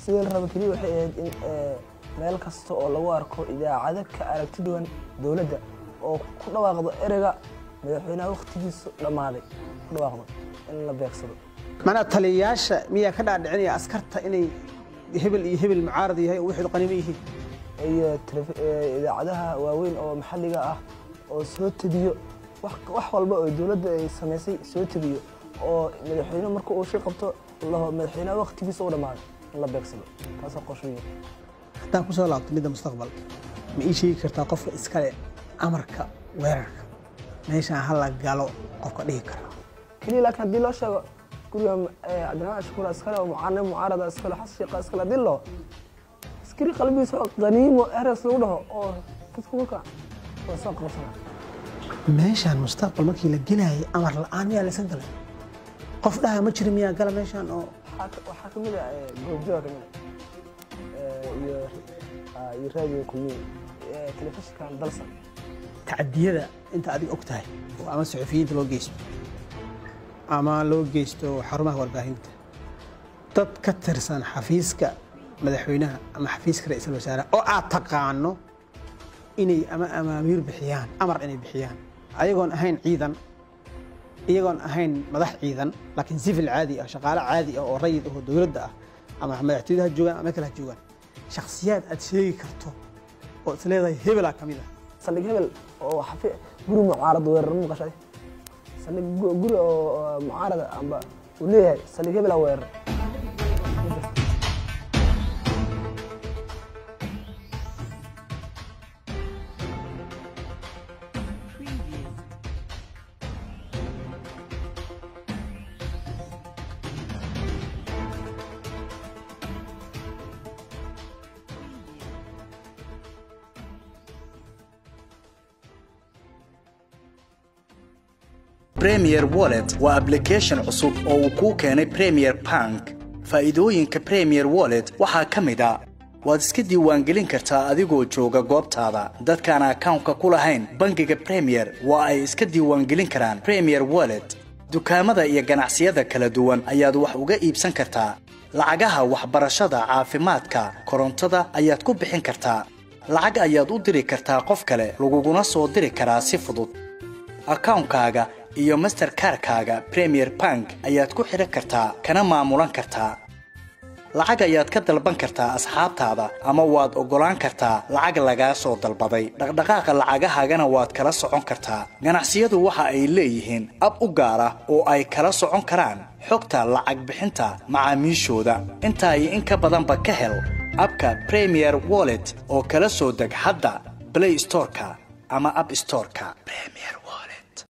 sidii la raba keliya waxay ahayd in meel kasta oo lagu arko idaacado ka aragti duwan dowladda oo ku dhawaaqdo ereyga madaxweynaha wakhtigiisu dhammaaday ku dhawaaqdo in la beegsado macnaha taliyayaasha miyaa ka dhaadhicinaya askarta inay hebel iyo hebel mucaarad yahay oo waxay qaniimo yihiin iyo idaacadaha waaweyn oo maxalliga ah oo soo tegiyo wax walba oo dowladda ay samaysay soo tegiyo oo madaxweyne marka uu shir qabto laho madaxweynaha wakhtigiisa u dhammaaday in la beegsado taasoo qorshooyin haddaan ku soo laabto midda mustaqbalka ma ii sheegi kartaa qofka iskale amarka weerarka meeshaan hala galo qofka dhihi kara keliya laakiin haddii loo sheego guriga cabdiraxmaan ashkuura iskale oo mucaanib mucaarada iskale xas shiiqa iskale haddii loo askari qalbigiisa oo qaniimo eres lagu dhaho oo dadku marka waa soo qabsana meeshaan mustaqbal markii la gelayay amar la'aan miyaa laysan galay qof dhaha ma jira miyaa gala meeshaan oo waxaa ka mid ah goobjooga ka mid ah iyo iyo raadiyo kulmiye telefishinkan dalsan tacadiyada inta adiga og tahay oo ama suxufiyiinta loo geysto ama loo geysto xarumaha warbaahinta dad ka tirsan xafiiska madaxweynaha ama xafiiska ra-iisul wasaaraha oo aad taqaano inay ama amaamiir bixiyaan amar inay bixiyaan ayagoon ahayn ciidan iyagoon ahayn madax ciidan laakiin sivil caadi ah shaqaale caadi ah oo rayid ah oo dowladda ah ama madaxtooyada ha joogaan ama kale ha joogaan shakhsiyaad aad sheegi karto oo is leedahay hebelaa ka mid ah saldhig hebel oo xafi guri mucaarad weerar ma maqashay saldhig guri oo mucaarada amba uu leeyahay saldhig hebelaa weerar premier wallet waa ablication cusub oo uu kuu keenay premier bank faa'iidooyinka premier wallet waxaa ka mid a waad iska diiwaangelin kartaa adigoo jooga goobtaada dadkaan akawnka ku lahayn bangiga premier waa ay iska diiwaangelin karaan premier wallet dukaamada iyo ganacsiyada kala duwan ayaad wax uga iibsan kartaa lacagaha waxbarashada caafimaadka korontada ayaad ku bixin kartaa lacag ayaad u diri kartaa qof kale laguguna soo diri karaa si fudud akawnkaaga iyo masterkarkaaga premier bank ayaad ku xidhan kartaa kana maamulan kartaa lacag ayaad ka dalban kartaa asxaabtaada ama waad oggolaan kartaa lacag lagaa soo dalbaday dhaqdhaqaaqa lacagahaagana waad kala socon kartaa ganacsiyadu waxa ay leeyihiin ab u gaar ah oo ay kala socon karaan xogta lacag bixinta macaamiishooda intaa iyo in ka badanba ka hel abka premier wallet oo kala soo deg hadda blay storeka ama ab storeka